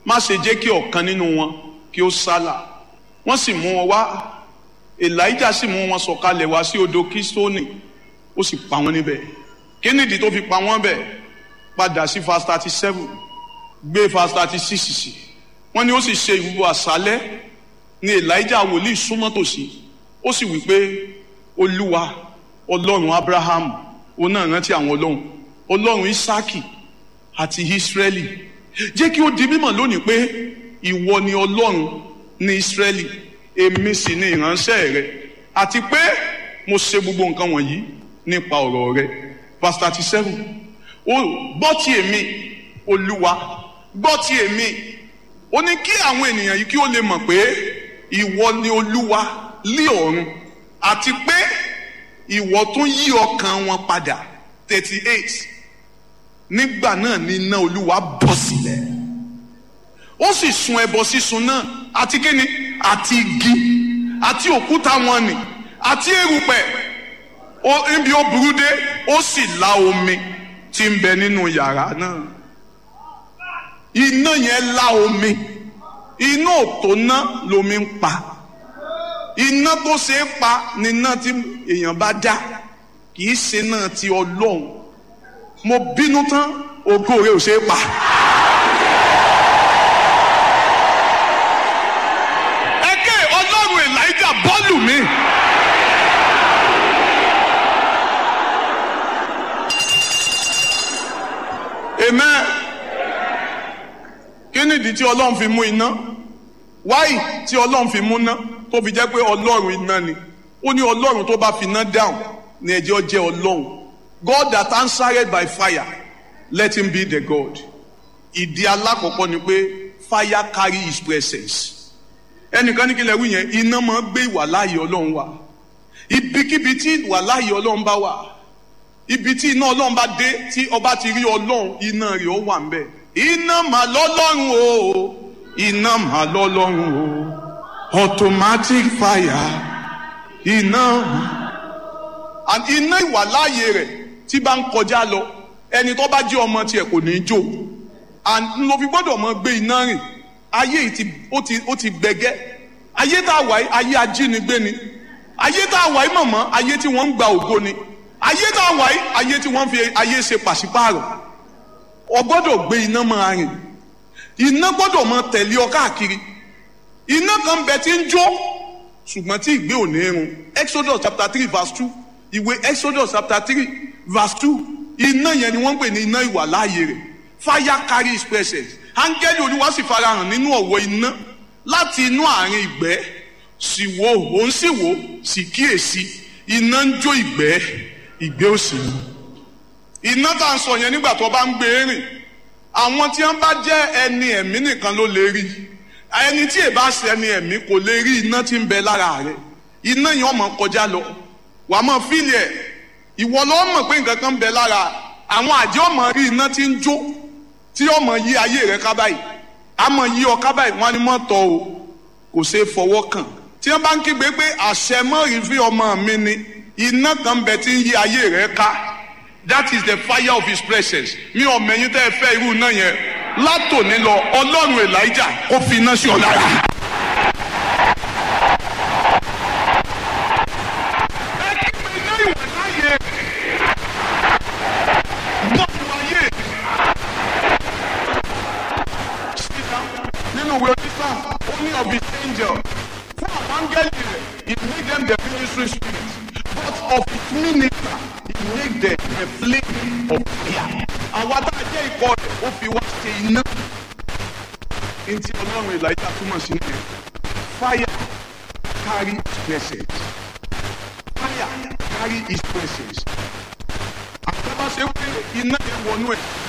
má ṣe jẹ́ kí ọ̀kan nínú wọn kí ó sálà wọ́n sì mú wọn wá elijah sì mú wọn sọ̀kalẹ̀ wá sí odò kistoni ó sì pa wọ́n níbẹ̀ kí nìdí tó fi pa wọ́n bẹ̀ padà sí verse thirty seven gbé verse thirty six sí wọ́n ní ó sì ṣe ìwúwo àṣálẹ́ ní elijah wòlíì súnmọ́ tòsí ó sì wí pé olúwa ọlọ́run abraham òun náà rántí àwọn ọlọ́run ọlọ́run isaki àti israeli jẹ́ kí ó di mímọ̀ lónìí pé ìwọ ni ọlọ́run ní israeli èmi sì ni ìránṣẹ́ rẹ àti pé mo ṣe gbogbo nǹkan wọ̀nyí nípa ọ̀rọ̀ rẹ verse thirty seven ó gbọ́ ti èmi olúwa gbọ́ ti èmi ó ní kí àwọn ènìyàn yìí kí ó lè mọ̀ pé ìwọ ni olúwa lé ọ̀run àti pé ìwọ tún yí ọkàn wọn padà thirty eight nígbà náà ni iná olúwa bọ́ sílẹ̀ ó sì sun ẹbọ sísun náà àti kíni àti igi àti òkúta wọn nì àti erùpẹ̀ níbi ó burú dé ó sì la omi tí ń bẹ nínú yàrá náà iná yẹn la omi iná òtó ná lomi ń pa iná tó ṣe é pa ni iná tí èèyàn bá dá kì í ṣe náà ti ọlọ́run mo bínú tán ògo rẹ ò ṣe é pa. ẹ̀kẹ́ ọlọ́run elijah bọ́ọ̀lù mi. amen kí nìdí tí ọlọ́run fi mú iná wáyì tí ọlọ́run fi mú iná tó fi jẹ́ pé ọlọ́run iná ni ó ní ọlọ́run tó bá fi iná dáhùn ní ẹjẹ́ jẹ́ ọlọ́run God that answered by fire let him be the God ìdí alákọ̀ọ́kọ́ ni pé fire carry his presence ẹnìkan ní kí lè wí yẹn iná máa gbé ìwàláyé ọlọ́run wá ibikíbi tí ìwàláyé ọlọ́run bá wà ibi tí iná ọlọ́run bá dé tí ọba ti rí ọlọ́run iná rẹ̀ ó wà ń bẹ̀ iná mà lọ́lọ́run o iná mà lọ́lọ́run o automatic fire iná and iná ìwàláyé rẹ̀ tí bá ń kọjá lọ ẹni tó bá jẹ́ ọmọ tiẹ̀ kò ní í jó and ló fi gbọ́dọ̀ mọ gbé iná rìn ayé yìí ti ó ti ó ti gbẹgẹ́ ayé tá a wà yìí ayé ajínigbé ni ayé tá a wà yìí mọ̀mọ́ ayé tí wọ́n ń gba ògo ni ayé tá a wà yìí ayé tí wọ́n fi ayé ṣe pàṣípààrọ̀ o gbọ́dọ̀ gbé iná máa rìn iná gbọ́dọ̀ máa tẹ̀lé ọ káàkiri iná kan bẹ tí ń jó ṣùgbọ́n tí ìgbé ò ní irun exodus chapter three verse two ìwé exodus chapter three verse two iná yẹn ni wọ́n ń pè ní iná ìwà láàyè rẹ̀ fire carry his presence áńgẹ́lì olúwa sì farahàn nínú ọ̀wọ́ iná láti inú àárín ìgbẹ́ sì wo òun sì wò sì kíyèsí iná ń jó ìgbẹ́ ìgbẹ́ òsì ni iná tá à ń sọ yẹn nígbà tó bá ń gbé rìn àwọn tí wọn bá jẹ ẹni ẹ̀mí nìkan ló lè rí ẹni tí èbá ṣe ẹni ẹ̀mí kò lè rí iná tí ń bẹ lára rẹ̀ iná yẹn ọmọ kọjá lọ wàá mọ fíìlì ẹ ìwọ ló mọ̀ pé nǹkan kan ń bẹ lára àwọn àjẹ́ ọmọ rí iná tí ń jó tí ọmọ yí ayé rẹ̀ ká báyìí àmọ́ yí ọ ká báyìí wọn ni mọ tọ o kò ṣeé fọwọ́ kàn tí wọn bá ń kígbe pé àṣẹ mọ́rin fi ọmọ mi ni iná kan bẹ tí ń yí ayé rẹ̀ ká that is the fire of his presence mi ò mẹ̀yìn tẹ́ ẹ fẹ́ irú iná yẹn látòní lọ ọlọ́run elijah kó fi iná sí ọ lára. nínú ìwé onísà ó ní of his angel fún àwọn áńgẹ́lì rẹ̀ he make them the ministry spirit but of his minister he make them the flame of fire. àwa tá a jẹ́ ikọ̀ rẹ̀ ó fi wá ṣe iná. ní ti ọlọ́run elijah túmọ̀ sí nìyẹn fire carry his presence fire carry his presence. àtàbà ṣe pé iná yẹn wọnú ẹ̀